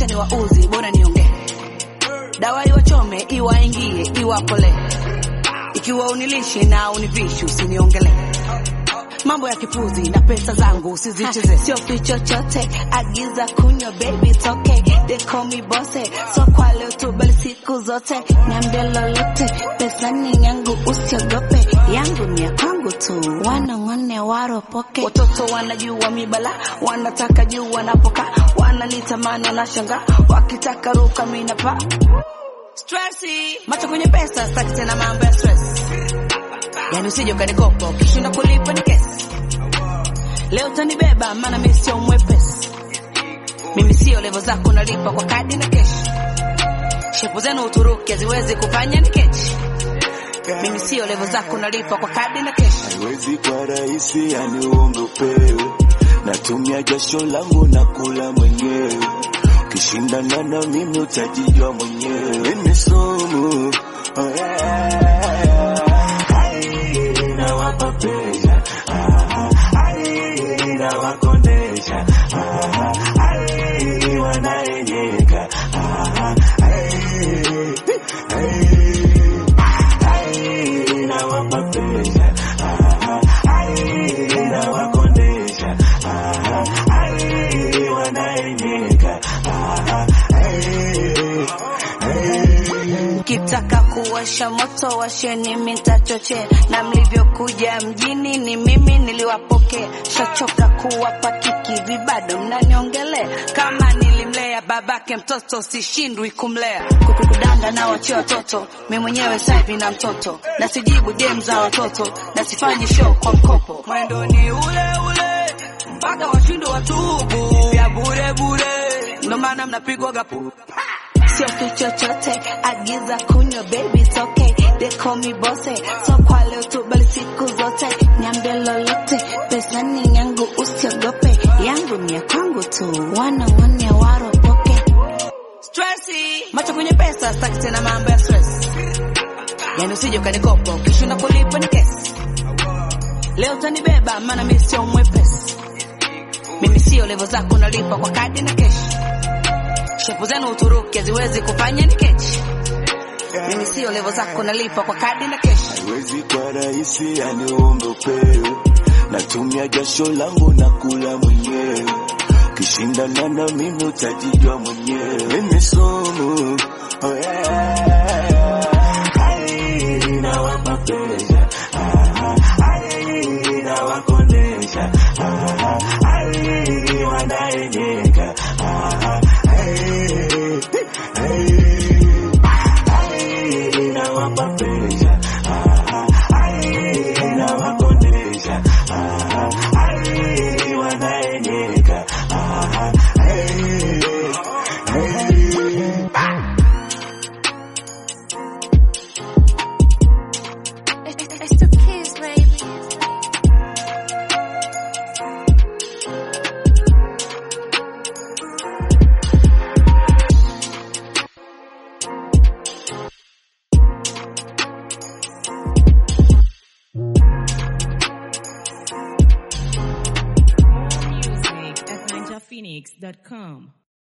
wacha ni wauzi, bora niongee. Dawa iwachome, iwaingie, iwapole. Ikiwa unilishe na univishi, usiniongelee mambo ya kipuzi na pesa zangu usizicheze, sio chochote, agiza kunywa baby, it's okay. They call me bosse, so kwa leo tu bali siku zote, niambie lolote, pesa ni yangu, usiogope, yangu ni ya kwangu tu, wanang'one waropoke. Watoto wanajua mibala, wanataka juu wanapoka, wananitamani wanashanga, wakitaka ruka mina pa stressi, macho kwenye pesa, sitaki tena mambo ya stress yani usije ukanikopa ukishinda kulipa ni kesi. Leo utanibeba maana mimi sio mwepesi, mimi sio levo zako, nalipa kwa kadi na keshi. Shepu zenu Uturuki haziwezi kufanya ni kechi, mimi sio levo zako, nalipa kwa kadi na keshi. haiwezi kwa rahisi, yani uongopewe. Natumia jasho langu na kula mwenyewe, ukishindana na mimi utajijua mwenyewe. Ni sumu oh yeah. Ai, nawapa presha Ah, ai, nawakondesha Ah, ai, wanaenyeka Ah, ai, ai, ai, nawapa presha Ah, ai, nawakondesha Ah, ai, wanaenyeka Ah, ai, ai. Ukitaka kuwasha moto washeni, mitachoche na mlivyokuja mjini ni mimi niliwapokea. Shachoka kuwapa kiki vibado mnaniongele kama nilimlea babake mtoto, sishindwi kumlea kukudanga na wachia watoto. Mi mwenyewe saivi na mtoto na sijibu dem za watoto na sifanyi show kwa mkopo. Mwendo ni ule ule mpaka washindwe watubu ya bure bure, ndo maana mnapigwa gapu sio kitu chochote, agiza kunywa baby, it's okay. They call me bosse, so kwa leo tu bali siku zote, niambie lolote, pesa ni yangu, usiogope, yangu ni ya kwangu tu, wana wane waropoke. Stressi, macho kwenye pesa, sitaki tena mambo ya stress, yani usije ukanikopa, ukishinda kulipa ni kesi. Leo utanibeba maana mimi sio mwepesi, mimi sio levo zako, nalipa kwa kadi na keshi shepu zenu Uturuki haziwezi kufanya ni kechi. Mimi sio levo zako, nalipa kwa kadi na keshi. haiwezi kwa rahisi, yani uombe upewe. Natumia jasho langu na kula mwenyewe, ukishindana na mimi utajijua mwenyewe. Ni sumu oh yeah. Ai, nawapa presha Ah, ai, nawakondesha Ah, ai, wanaenyeka Ah, ai, ai. Ai, nawapa presha Ah, ai, nawakondesha Ah, ai, wanaenyeka Ah, ai, ai. It's the kids, baby. More music at ninjaphoenix.com.